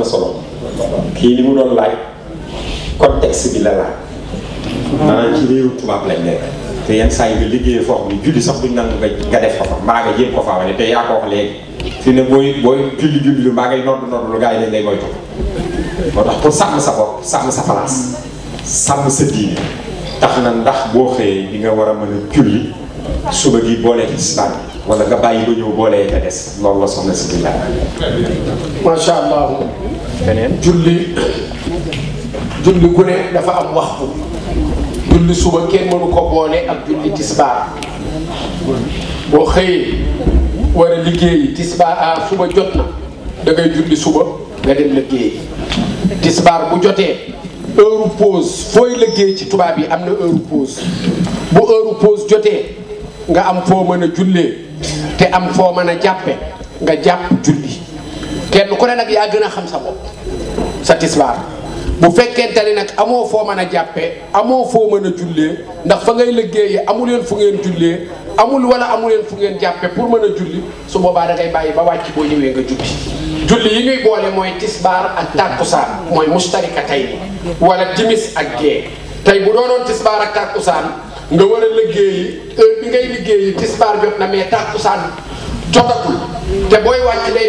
na solo kii li mu doon laaj contexte bi la laaj maanaam ci réewu tubaab lañ nekk te yenn saa yi nga liggéeyee foo xam ne julli sax duñ nangu nga nga def ko fa mbaa nga jéem ko faa wane te yaa ko wax léegi fi ne booy booy julli julli lu mbaa ngay nodd nodd lu gars yi dañ lay moytu moo tax pour sàmm sa bopp sàmm sa place sàmm sa diine tax na ndax boo xëyee di nga war a mën a julli suba gi boolee tisbaar bi wala nga bàyyi ba ñëw boolee te des loolu la soxna si di laaj macha allah beneen julli julli gu ne dafa am waxtu julli suba kenn mënu ko boole ak julli tisbaar boo xëyee war a liggéeyi tisbaar ah suba jot na da ngay julli suba nga dem liggéeyi tisbaar bu jotee heure pause fooy liggéey ci tubaab yi am na heure pause bu heure pause jotee nga am foo mën a jullee te am foo mën a jàppe nga jàpp julli kenn ku ne nag yaa gën a xam sa bopp sa tisbaar bu fekkente ni nag amoo foo mën a jàppee amoo foo mën a jullee ndax fa ngay liggéeyee amu leen fu ngeen jullee amul wala amu leen fu ngeen jàppee pour mën a julli su boobaa da ngay bàyyi ba wàcc boo ñëwee nga julli julli yi ñuy boole mooy tisbaar ak tàkkusaan mooy mustarika tey ni wala timis ak gée tey bu doonoon tisbaar ak tàkkusaan nga war a liggéeyi heure bi ngay liggéeyi tisbaar jot na mais tàkkusaan jotagul te booy wàcc day